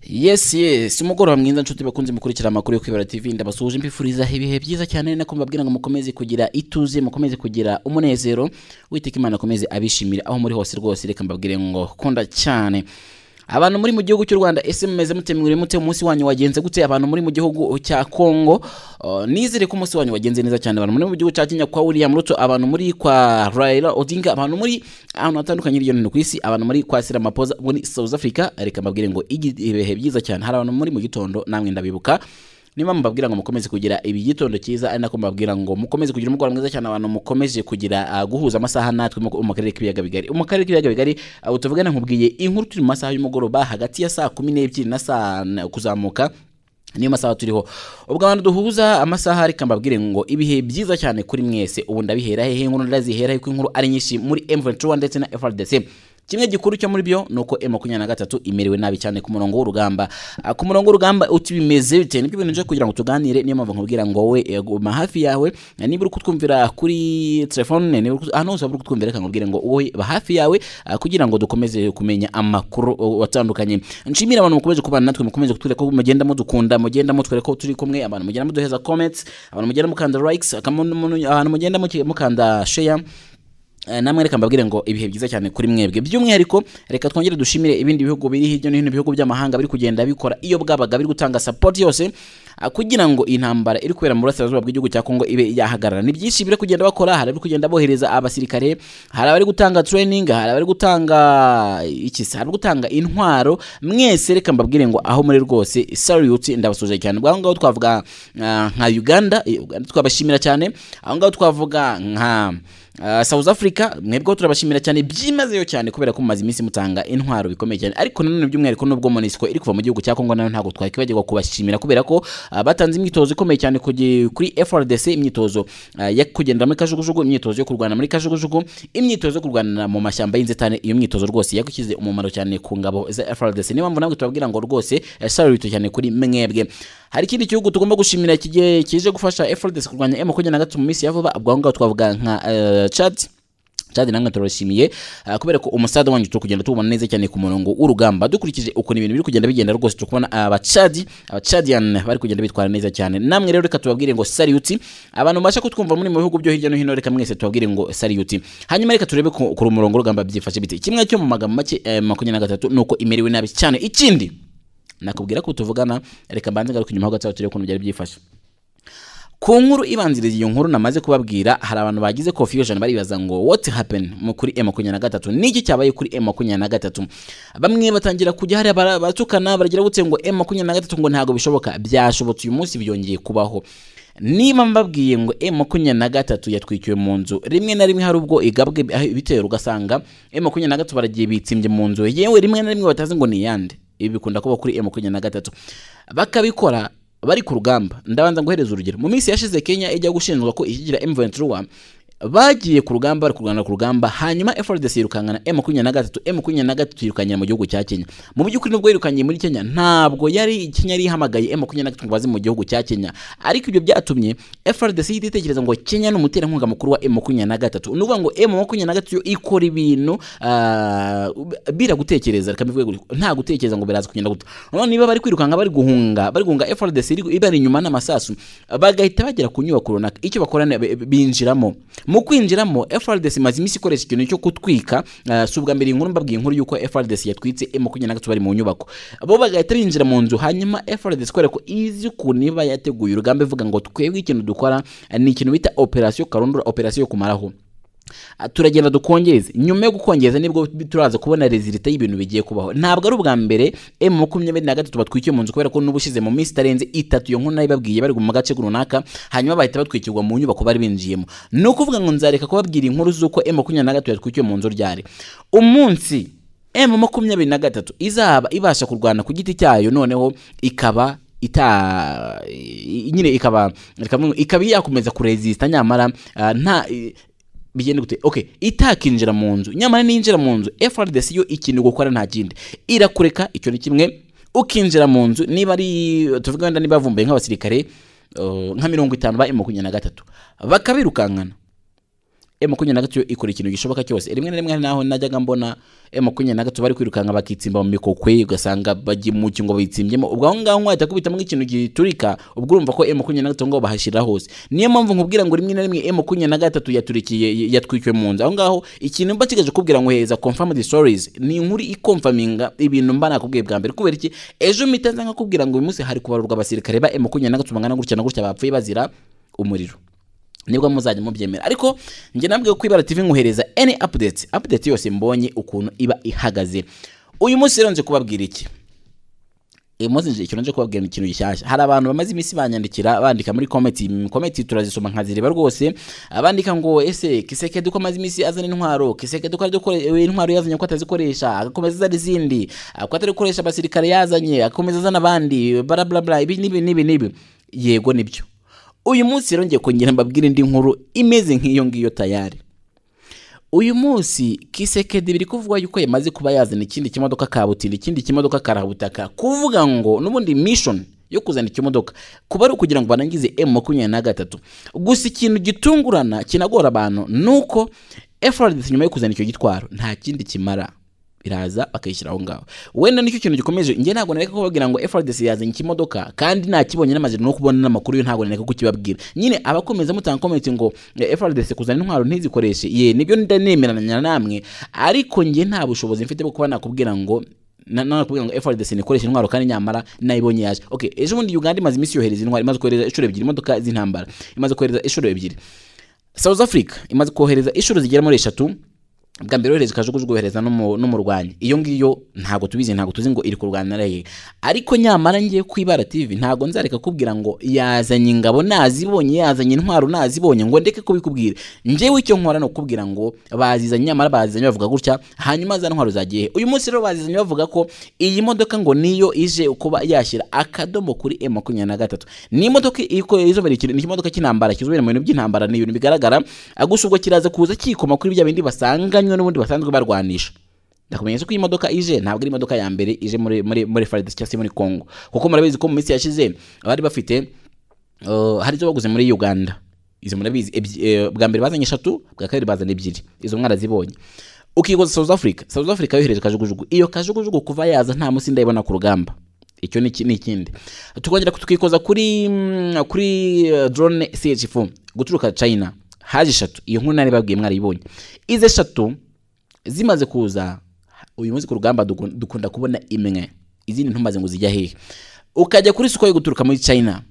yes yes umugoroba mwiza nshuti bakunze mukurikira amakuru yo kwibara tv ndabasuhuje mbifuriza ibihe byiza cyane nako mbabwira ngo mukomeze kugira ituze mukomeze kugira umunezero witeka imana akomeze abishimire aho muri hose rwose reka mbabwire ngo kunda cyane abantu muri mu gihugu cy'u Rwanda ese mumeze mute mwiriwe mute umunsi wanyu wagenze gute abantu muri mu gihugu cya Kongo uh, nizere ko umunsi wanyu wagenze neza cyane abantu muri mu gihugu cya Kenya kwa William Ruto abantu muri kwa Raila Odinga abantu muri ahantu hatandukanye hirya no hino ku isi abantu muri kwa Ramaphosa muri South Africa reka mbabwire ngo ibihe byiza cyane hari abantu muri mu gitondo namwe ndabibuka niba mubabwira ngo mukomeze kugira igitondo cyiza ari nako mubabwira ngo mukomeze kugira umugoroba mwiza cyane abantu mukomeje kugira ah, guhuza amasaha natwe mu- mu karere k'ibiyaga bigari mu karere k'ibiyaga bigari abo tuvugana nkubwiye inkuru turi mu masaha y'umugoroba hagati ya saa kumi n'ebyiri na saa na- kuzamuka niyo masaha turiho ubwo abantu duhuza amasaha reka mbabwire ngo ibihe byiza cyane kuri mwese ubu ndabihera hehe inkuru ndazihera hehe ko inkuru ari nyinshi muri M23 ndetse na FRDC kimwe gikuru cyo muri byo ni uko M23 imerewe nabi cyane ku murongo w'urugamba Ah, ku murongo w'urugamba uti bimeze bite nibyo bintu nje kugira ngo tuganire niyo mpamvu nkubwira ngo wowe eh, guma hafi yawe Eh, niba uri kutwumvira kuri telefone niba uri kut- ahantu hose waba uri kutwumvira reka nkubwire ngo wowe ba hafi yawe ah, kugira ngo dukomeze kumenya amakuru oh, atandukanye nshimira abantu mukomeze kubana natwe mukomeze kutwereka ko mugenda mudukunda mugenda mutwereka ko turi kumwe abantu mugenda muduheza comments abantu mugenda mukanda likes akamu- abantu mugenda muki- mukanda share Eh, namwe reka mbabwire ngo ibihe byiza cyane kuri mwebwe by'umwihariko reka twongere dushimire ibindi bihugu biri hirya no hino ibihugu by'amahanga biri kugenda bikora iyo bwabaga biri gutanga support yose ah, kugira ngo intambara iri kubera mu burasirazuba bw'igihugu cya Kongo ibe yahagarara ni byinshi biri kugenda bakora hari abari kugenda bohereza abasirikare hari abari gutanga training hari abari gutanga iki se, hari abari gutanga intwaro mwese reka mbabwire ngo aho muri rwose salute ndabasuje cyane aho ngaho twavuga ah, nka Uganda eh, Uganda twabashimira cyane aho ngaho twavuga nka Uh, South Africa mwebweho turabashimira cyane byimazeyo cyane kubera ko mumaze iminsi mutanga intwaro bikomeye cyane ariko nanone by'umwihariko nubwo MONUSCO iri kuva mu gihugu cya Kongo nayo ntabwo twakwibagirwa kubashimira kubera ko uh, batanze imyitozo ikomeye cyane kugi- kuri FRDC imyitozo uh, yo kugendera muri kajugujugu imyitozo yo kurwana muri kajugujugu imyitozo yo kurwana mu mashyamba y'inzitane iyo myitozo rwose yagushyize umumaro cyane ku ngabo za FRDC niyo mpamvu nabwo tubabwira ngo rwose eh, salute cyane kuri mwebwe hari ikindi gihugu tugomba gushimira kigiye kije gufasha FRDC kurwanya M23 mu minsi ya vuba ubwo aho ngaho twavuga nka eh, Chad Chad namwe turabashimiye ah, kubera ko umusada wanyu turi kugenda tubona neza cyane ku murongo w'urugamba dukurikije ukuntu ibintu biri kugenda bigenda rwose turi kubona abacadi abacadian bari kugenda bitwara neza cyane namwe rero reka tubabwire ngo saluti abantu mubasha kutwumva muri mu bihugu byo hirya no hino reka mwese tubabwire ngo saluti hanyuma reka turebe ku ku murongo w'urugamba byifashe bite kimwe cyo mu magambo make eh, makumyabiri na gatatu ni uko imerewe nabi cyane ikindi nakubwira ko tuvugana reka mbanze ngaruke inyuma ho gato turebe ukuntu byari byifashe ku nkuru ibanziriza iyo nkuru namaze kubabwira hari abantu bagize confusion baribaza ngo what happened mu kuri M23 niki cyabaye kuri M23 bamwe batangira kujya hari abara- baratukana baragira gute ngo M23 ngo ntago bishoboka byashobotse uyu munsi byongeye kubaho niba mbabwiye ngo M23 yatwikiwe mu nzu rimwe na rimwe hari ubwo igabwe ibitero ugasanga M23 baragiye bitsimbye mu nzu yewe rimwe na rimwe batazi ngo ni yande ibi bikunda kuba kuri M23 bakabikora bari ku rugamba ndabanza guhereza urugero mu minsi yashize kenya ijya gushinjwa ko ishyigikira m23 bagiye ku rugamba bari kurwana ku rugamba hanyuma FRDC yirukankana M23 M23 yirukankira mu gihugu cya Kenya mu by'ukuri nubwo yirukangiye muri Kenya ntabwo yari Kenya yari ihamagaye M23 ngo baze mu gihugu cya Kenya ariko ibyo byatumye FRDC ihita itekereza ngo Kenya ni umuterankunga mukuru wa M23 ni ukuvuga ngo M23 yo ikora ibintu ah, bira gutekereza reka mbivuge gutyo nta gutekereza ngo biraza kugenda gute none niba bari kwirukanka bari guhunga bari guhunga FRDC iri- ibari inyuma n'amasasu bagahita bagera ku nyubako runaka icyo bakora ni- bi- binjiramo mu kwinjiramo FRDC imaze iminsi ikoresha ikintu cyo gutwika ah, si ubwa mbere iyi nkuru mbabwiye inkuru y'uko FRDC yatwitse M23 bari mu nyubako bo bagahita binjira mu nzu hanyuma FRDC kubera ko izi ukuntu iba yateguye urugamba ivuga ngo twebwe ikintu dukora ah, ni ikintu bita operasiyo karundura operasiyo yo kumaraho Ah, turagenda dukongeze nyuma yo gukongeza nibwo turaza kubona rezilita y'ibintu bigiye kubaho ntabwo ari ubwa mbere m makumyabiri na gatatu batwikiye mu nzu kubera ko n'ubushize mu minsi itarenze itatu iyo nkuru nayibabwiye bari mu gace runaka hanyuma bahita batwikirwa mu nyubako bari binjiyemo ni ukuvuga ngo nzareka kubabwira inkuru z'uko m makumyabiri na gatatu yatwikiwe mu nzu ryari umunsi m makumyabiri na gatatu izaba ibasha kurwana ku giti cyayo noneho ikaba ita i- nyine ikaba reka mvuge ngo ikaba yakomeza kurezisita nyamara ah, nta bigende gute okay itakinjira mu nzu nyamara ninjira mu nzu FRDC yo ikintu gukora nta kindi irakureka icyo ni kimwe ukinjira mu nzu niba ari tuvuga wenda niba bavumbuye nk'abasirikare uh, nka mirongo itanu ba M23 bakabirukankana emu makumyabiri na gatatu ikora ikintu gishoboka cyose rimwe na rimwe hari n'aho najyaga mbona emu makumyabiri na gatatu bari kwirukanka bakitsimba mu mikokwe ugasanga bajya mu kingo bayitsimbyemo ubwo aho ngaho wahita kubitamo nk'ikintu giturika ubwo urumva ko emu makumyabiri na gatatu ngaho bahashyira hose niyo mpamvu nkubwira ngo rimwe na rimwe emu makumyabiri na gatatu yaturikiye yatwikiwe mu nzu aho ngaho ikintu mba kigaje kukubwira ngo heza confirmed stories ni inkuru ikomfaminga ibintu mba nakubwiye bwa mbere kubera iki ejo mpita nza nkakubwira ngo uyu munsi hari kubarurwa abasirikare ba emu makumyabiri na gatatu bangana gutya na gutya bapfuye bazira umuriro nibwo muzajya mubyemera ariko njye nabwiye ko ibara TV nkohereza any update update yose mbonye ukuntu iba ihagaze uyu munsi rero nje kubabwira iki uyu munsi nje ikintu nje kubabwira ni ikintu gishyashya hari abantu bamaze iminsi banyandikira bandika muri kometi kometi turazisoma nkazireba rwose abandika ngo ese kisekedu ko amaze iminsi azana intwaro kisekedu ko ariko intwaro yazanye ko atazikoresha agakomeza azana izindi ko atari gukoresha abasirikare yazanye agakomeza azana abandi bla bla bla ibi n'ibi n'ibi n'ibi yego nibyo uyu munsi rero ngiye kongera mbabwire indi nkuru imeze nk'iyo ngiyo tayari uyu munsi kisekedi biri kuvuga yuko yamaze kuba yazana ikindi kimodoka kabutindi ikindi kimodoka karabutaka kuvuga ngo n'ubundi mission yo kuzana ikimodoka kuba ari ukugira ngo barangize emu makumyabiri na gatatu gusa ikintu gitungurana kinagora abantu ni uko efuperi nyuma yo kuzana icyo gitwaro nta kindi kimara biraza bakayishyira aho ngaho wenda nicyo kintu gikomeje njye ntabwo nareka kubabwira ngo FRDC yazanye ikimodoka kandi nakibonye namaze no kubona n'amakuru yo ntabwo nareka kukibabwira nyine abakomeza mutanga comment ngo eh, FRDC kuzana intwaro ntizikoreshe ye nibyo ndanemeranya namwe ariko njye nta bushobozi mfite bwo kuba nakubwira ngo na- nakubwira ngo FRDC nikoresha intwaro kandi nyamara nayibonye yaje okay ejo bundi Uganda imaze iminsi yohereza intwaro imaze kohereza inshuro ebyiri imodoka z'intambara imaze kohereza inshuro ebyiri South Africa imaze kohereza inshuro zigera muri eshatu bwa mbere yohereza kajugujugu yohereza n'umu- n'umurwanyi iyo ngiyo ntabwo tubizi ntabwo tuzi ngo iri kurwanira hehe ariko nyamara ngiye ku ibara tv ntabwo nzareka kubwira ngo yazanye ingabo nazibonye yazanye intwaro nazibonye ngo ndeke kubikubwira njyewe icyo nkora ni ukubwira ngo bazizanye nyamara bazizanye bavuga gutya hanyuma za ntwaro zagiye he?" uyu munsi rero bazizanye bavuga ko iyi modoka ngo niyo ije kuba yashyira akadomo kuri m makumyabiri na gatatu ni imodoka iko- izobera ikintu ni ikimodoka cy'intambara kizobera mu bintu by'intambara ni ibintu bigaragara gusa ubwo kiraza kuza kikoma kuri bya bindi basanganywe n'ubundi basanzwe barwanisha ndakumenyesha ko iyi modoka ije ntabwo ari imodoka ya mbere ije muri muri muri FARDC cyangwa se muri Congo kuko murabizi ko mu minsi yashize bari bafite uh, hari izo baguze muri Uganda izo murabizi ebyi- eh, bwa mbere bazanye eshatu bwa kabiri bazanye ebyiri izo mwarazibonye ukikoza South Africa South Africa yohereje kajugujugu iyo kajugujugu kuva yaza nta munsi ndayibona ku rugamba icyo ni iki- ni ikindi tukongera tukikoza kuri mm, kuri eh, drone CH4 guturuka China haje eshatu iyo nkuru nari babwiye mwarayibonye izi eshatu zimaze kuza uyu munsi ku rugamba duku- dukunda kubona imwe izindi ntumaze ngo zijya hehe ukajya kuri siko yo guturuka muri China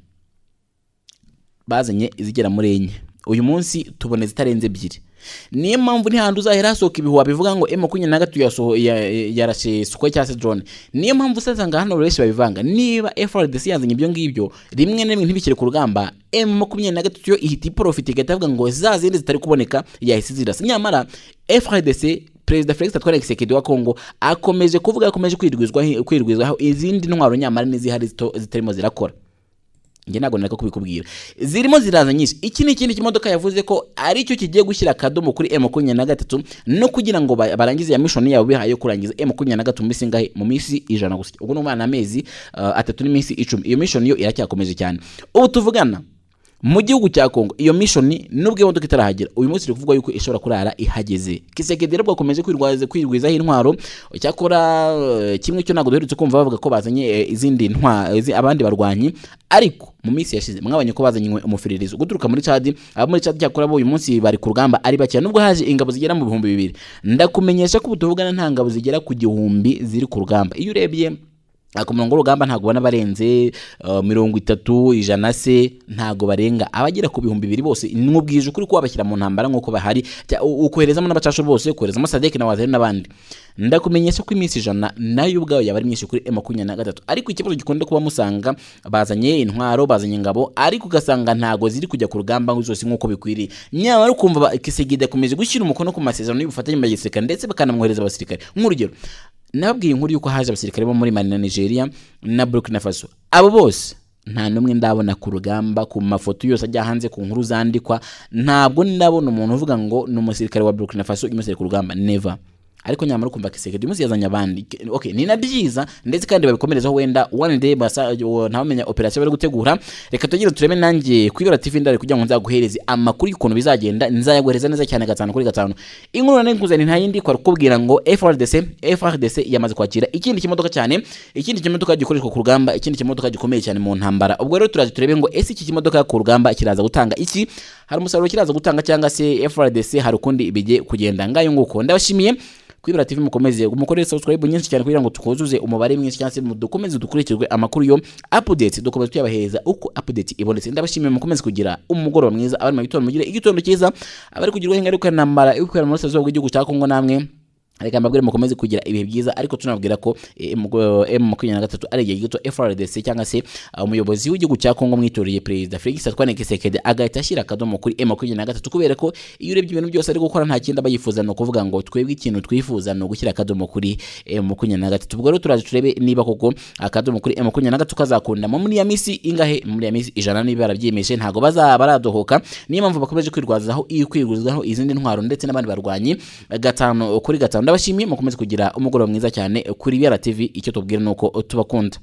bazanye izigera muri enye uyu munsi tubona zitarenze ebyiri niyo mpamvu ntihandi uzahera hasohoka ibihuha bivuga ngo emu makumyabiri na gatatu yasoho- ya- ya- yarashe siko cyangwa se drone niyo mpamvu usanga hano benshi babivanga niba FRDC yazanye ibyo ngibyo rimwe na rimwe ntibikire ku rugamba emu makumyabiri na gatatu yo ihita iporofita igahita ivuga ngo za zindi zitari kuboneka yahise zirasa nyamara FRDC perezida felix atwara kisekedi wa kongo akomeje kuvuga akomeje kwirwizwaho kwirwizwaho izindi ntwaro nyamara n'izihari zito- zitarimo zirakora njye ntabwo nareka kubikubwira zirimo ziraza nyinshi iki ni ikindi kimodoka yavuze ko ari cyo kigiye gushyira akadomo kuri m makumyabiri na gatatu no kugira ngo ba- barangize ya mishoni yabo bihaye yo kurangiza m makumyabiri na gatatu mu minsi ingahe mu minsi ijana gusa ubwo ni umwana amezi uh, atatu n'iminsi icumi iyo mishoni yo iracyakomeje cyane ubu tuvugana mu gihugu cya Kongo iyo mission nubwo iyo modoka itarahagera uyu munsi rikuvugwa yuko ishobora kurara ihageze Kisekedi rero bwakomeje kwirwaza kwirwizaho intwaro cyakora eh, kimwe cyo ntabwo duherutse kumva bavuga ko bazanye eh, izindi ntwa izi- abandi barwanyi ariko mu minsi yashize mwabonye ko bazanye umufiririzo guturuka muri Chad abo muri Chad cyakora bo uyu munsi bari ku rugamba ari bakeya nubwo haje ingabo zigera mu bihumbi bibiri ndakumenyesha ko ubu tuvugana nta ngabo zigera ku gihumbi ziri ku rugamba iyo urebye Ah, ku murongo w'urugamba ntabwo ubona barenze eh, mirongo itatu ijana se ntabwo barenga abagera ku bihumbi bibiri bose n'ubwije ukuri ko wabashyira mu ntambara nk'uko bahari cya- u- ukoherezamo n'abacasho bose ukoherezamo sadeke na wazari n'abandi ndakumenyesha ko iminsi ijana nayo ubwayo yaba ari myinshi kuri m makumyabiri na gatatu ariko ikibazo gikunda kuba musanga bazanye intwaro bazanye ingabo ariko ugasanga ntabwo ziri kujya ku rugamba zose nk'uko bikwiriye nyamara ukumva ba- kisegida akomeje gushyira umukono ku masezerano y'ubufatanye bwa gisirikare ndetse bakanamwohereza abasirikare nk'urugero nababwiye inkuru y'uko haje abasirikare bo muri mali na nigeria na burkina faso abo bose nta n'umwe ndabona ku rugamba ku mafoto yose ajya hanze ku nkuru zandikwa ntabwo ndabona umuntu uvuga ngo ni umusirikare wa burkina faso umusirikare ku rugamba neva ariko nyamara ukumva kiseke dimusi yazanye abandi okay ni na byiza ndetse kandi babikomerezaho wenda one day basa ntawamenya operation bari gutegura reka tugira tureme nanjye ku ibara TV ndari kugira ngo nzaguhereze amakuru y'ukuntu bizagenda nzayaguhereza neza cyane gatanu kuri gatanu inkuru nane nkuzanye nta yindi kwa kukubwira ngo FRDC FRDC yamaze kwakira ikindi kimodoka cyane ikindi kimodoka gikoreshwa ku rugamba ikindi kimodoka gikomeye cyane mu ntambara ubwo rero turaje turebe ngo ese iki kimodoka ku rugamba kiraza gutanga iki hari umusaruro kiraza gutanga cyangwa se FRDC hari ukundi bige kugenda ngayo nguko ndabashimiye kwibera TV mukomeze mukorere subscribe nyinshi cyane kugira ngo tukuzuze umubare mwinshi cyane dukomeze dukurikirwe amakuru yo update dukomeze tuyabahereza uko update ibonetse ndabashimiye mukomeze kugira umugoroba mwiza abari mu gitondo mugire igitondo cyiza abari kugirwaho ingaruka nambara ikwira mu burasirazuba bw'igihugu cya Kongo namwe reka mbabwire mukomeze kugira ibihe byiza ariko tunababwira ko eh, mu- eh, mu makumyabiri na gatatu ari igihe gito FRDC cyangwa se ah, umuyobozi w'igihugu cya Kongo mwitoreye perezida Felix Antoine Tshisekedi agahita ashyira akadomo kuri M makumyabiri na gatatu kubera ko iyo urebye ibintu byose ari gukora nta kindi aba yifuza ni ukuvuga ngo twebwe ikintu twifuza ni ugushyira akadomo kuri M makumyabiri na gatatu ubwo rero turaje turebe niba koko akadomo kuri M makumyabiri na gatatu kazakunda mu muri ya minsi ingahe muri ya minsi ijana niba barabyiyemeje ntabwo bazaba baradohoka niyo mpamvu bakomeje kwirwazaho iyo kwirwazaho izindi ntwaro ndetse n'abandi barwanyi gatanu kuri gatanu ndabashimiye mukomeze kugira umugoroba mwiza cyane kuri BRTV icyo tubwira ni uko tubakunda